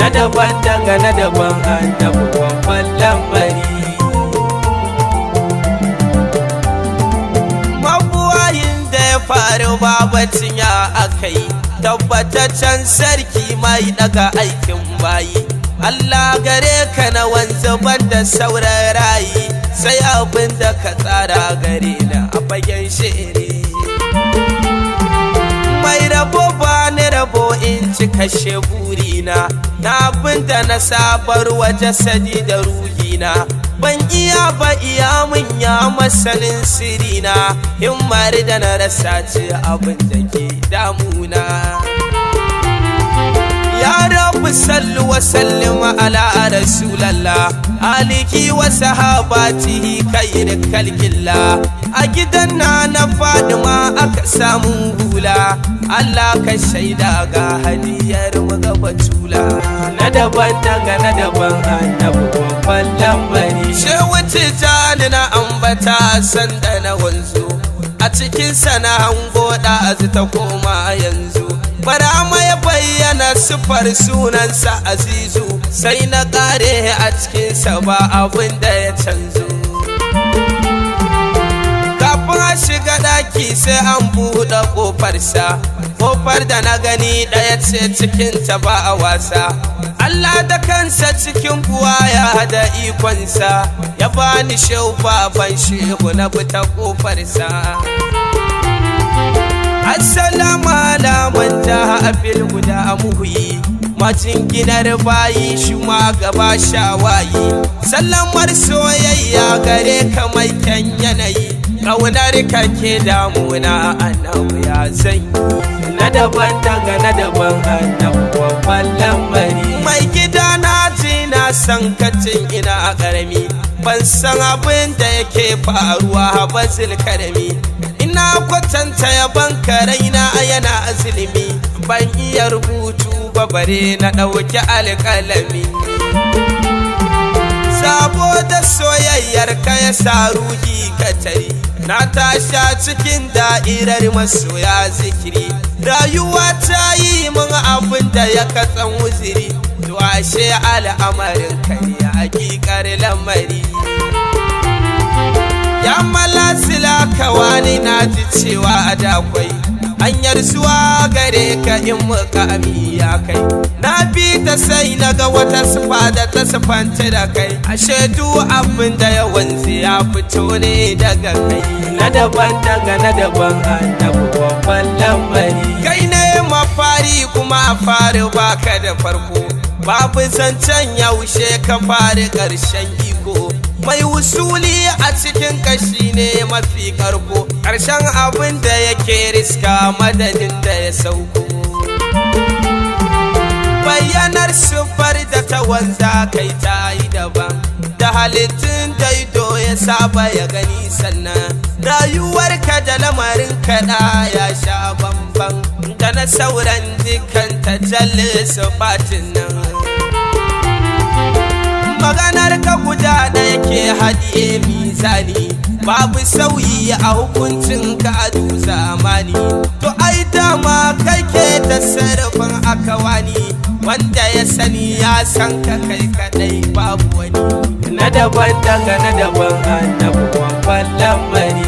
na daban daga na daban annabi babban lamari mabuwayin da ya faru babacin ya akai tabbataccen sarki mai daga aikin bayi Allah gare ka na wanzu da sauran rayi sai abin da ka tsara gare na a fagen shiri mai rabo ba ni rabo in ci kashe burina na abin da na sabar wa jasadi da ruhina ban iya ba iya mun ya masanin sirina himmar da na rasa ce abin da ke damuna ya rabu sallu wa sallim ala rasulallah aliki wa sahabatihi khair kalkilla a gidan na na fadima aka samu hula Allah ka shaida ga hadiyar gaba tula na daban daga na daban annabi babban lambari shehu tijani na ambata sanda na wanzu a cikin sana hango da ta koma yanzu bara ya bayyana sifar sunansa azizu sai na kare a cikinsa ba abin da ya canzo kafin a shiga daki sai an buɗe ƙofarsa ƙofar da na gani ɗaya ce cikinta ba a wasa Allah da kansa cikin buwaya da ikonsa ya bani shehu baban shehu na fita ƙofarsa Assalamu ala man jaha fil huda muhyi macin ginar bayi shi ma gaba shawayi sallamar soyayya gare ka mai kyan yanayi ƙaunar ka ke damuna annabu ya zan na daban daga na daban annabu babban lamari mai gida na ji na san kacin ina a ƙarami ban san abin da yake faruwa ba karami ina kwatanta yaban karaina yana azilimi ban iya rubutu ba bare na ɗauki alƙalami saboda soyayyar ka ya sa ruhi katari na tasha cikin da'irar masoya zikiri rayuwa ta yi min abin da ya katsan wuziri to ashe al'amarin kai hakikar lamari ya malasila kawani na ji cewa a dakwai hanyar zuwa gare ka in mukami ya kai na bi ta sai na ga wata sufa da ta sufanta da kai a shaidu abin da ya wanzu ya fito ne daga kai na daban daga na daban annabu babban lambari kai ne mafari kuma a fari baka da farko babu zancen yaushe ka fari ƙarshen iko mai wusuli a cikin kashi ne mafi karko ƙarshen abin da yake riska madadin da ya sauko bayyanar sufar da ta wanza kai ta yi daban da halittun daido ya saba ya gani sannan rayuwarka da lamarin kaɗa ya sha bamban da na sauran dukkan tajallis fatin nan maganar ka guda ɗaya ke haɗiye mizani babu sauyi a hukuncin ka a zamani to ai dama kai ke da sarrafin akawani wanda ya sani ya san ka kai kadai babu wani na daban daga na daban annabu babban lamari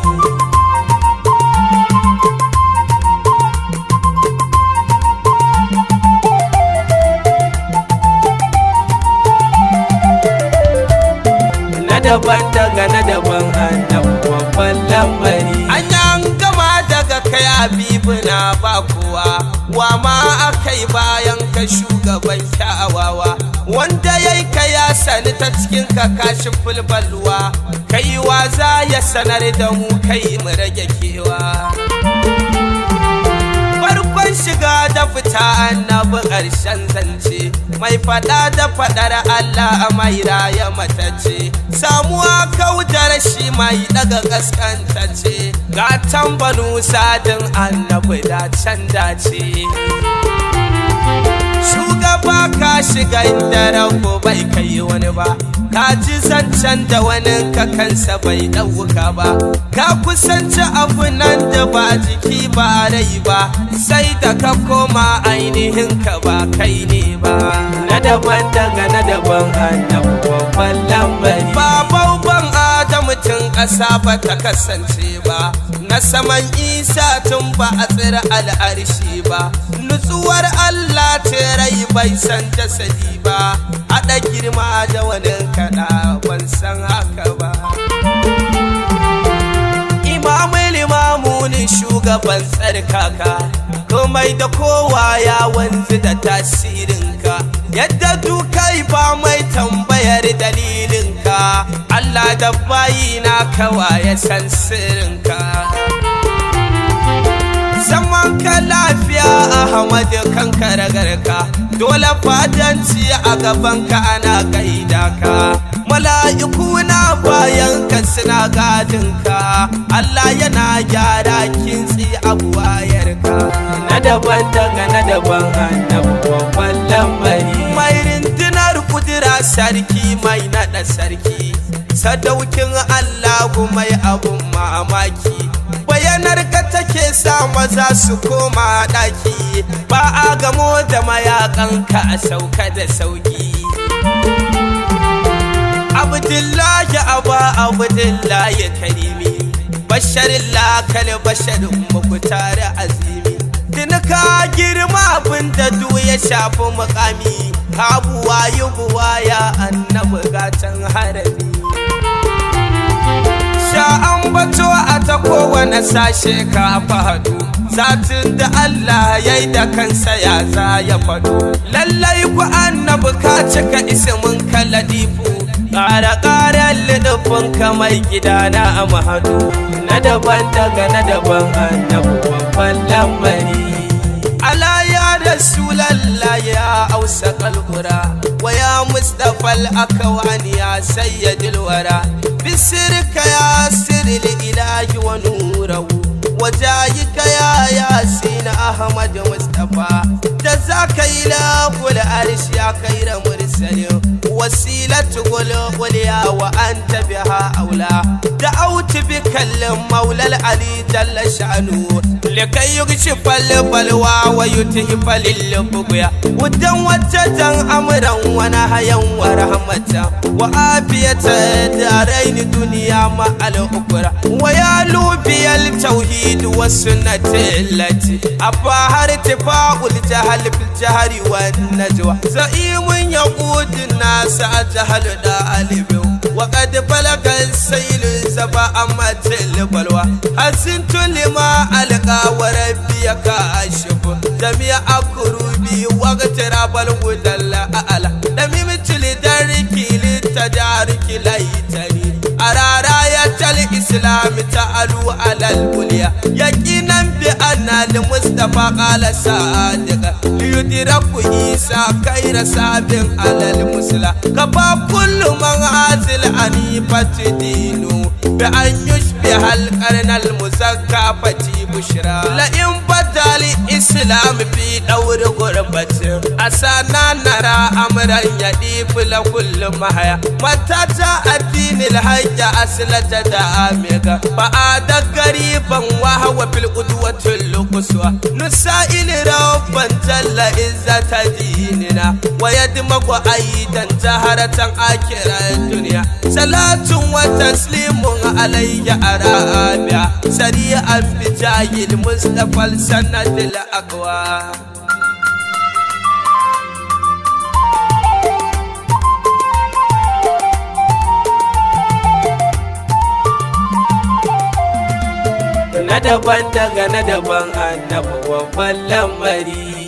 daban daga na daban annabu babban lamari an gama daga kai habibu na ba kowa wa ma akai bayan ka shugaban kyawawa wanda yayi ka ya sani ta cikin ka kashi fulbalwa kai wa za ya sanar da mu kai mu rage kewa farkon shiga da fita annabi ƙarshen zance mai fada da fadar Allah mai raya matace samuwa kaudar shi mai daga kaskantacce ga tambanu sadin annabi da can dace shugaba ka shiga inda rago bai kai wani ba ka ji zancen da wani ka kansa bai ɗauka ba ka kusanci abu nan da ba jiki ba rai ba sai da ka koma ainihin ka ba kai ne ba na daban daga na daban annabu babban lambari babau ban adamu tun ƙasa ba ta kasance ba na saman isa tun ba a tsira al'arshi ba nutsuwar allah ce rai bai san jasadi ba haɗa girma da wani kaɗa ban san haka ba imamai limamunin shugaban tsarkaka komai da kowa ya wanzu da tasirinka yadda dukai ba mai tambayar dalilinka Allah da bayina kawa ya san sirrinka zaman ka lafiya Ahmadu kan karagarka dole fadanci a gabanka ana gaida ka mala'iku na bayan ka suna gadinka Allah yana gyara kintsi a buwayarka na daban daga na daban annabu babban lambari mai rindinar kudura sarki mai naɗa sarki sadaukin Allahu mai abun mamaki bayanar ka take sa maza su koma ɗaki ba a gamo da mayakanka a sauka da sauki abdullahi aba abdullahi karimi basharin lakal basharin mukutar azimi ka girma abin da du ya shafi mukami abuwa yi buwa ya annabi gatan harami sha'an bato a ta kowane sashe ka fahadu zatin da Allah ya yi da kansa ya za ya faɗo lallai ku annabi ka cika isimin kaladifu ƙara ƙarar lidufin kamar gidana a mahadu na daban daga na daban annabi babban lambari ala ya rasulallah ya ausa kalbura wa ya mustafa al-akawani ya sayyidul wara bisirka ya sirri ilahi wa nurahu وجايك يا ياسين أحمد مصطفى جزاك إله العرش يا خير مرسل وسيلة قل قل يا وأنت بها أولى دعوت بك المولى العلي جل شأنه لكي يكشف البلوى ويتهب للبغيا ودا وجدا أمرا ونهيا ورحمة وعافية دارين دنيا مع الأخرى ويالو بي التوحيد التوحيد والسنة التي أباها ارتفاع الجهل في الجهر والنجوى زعيم يقود الناس الجهل دالب وقد بلغ السيل زبا أمت البلوى حسنت لما ألقى وربي كاشف جميع كروبي واغتراب الهدى الأعلى دميمت لدركي للتدارك ليتني أرى راية الإسلام تعلو على البلية يقينا بأن المصطفى قال صادق ليدرك عيسى خير سابق على المسلى كفى كل من عازل أنيفة دينه بأن يشبه القرن المزكى فتي بشرى لئن بدا الإسلام في دور غربة أسانا نرى أمرا يديف لكل محيا متى جاء الدين الحج أسلة دامك فعاد قريبا وهو في القدوة القصوى نسائل ربا جل عزة ديننا ويدمغ أيضا جهرة آخرة الدنيا صلاة وتسليم علي أرابع سريعا بجاه المصطفى السند الأقوى na daban daga na daban annabi babban lamari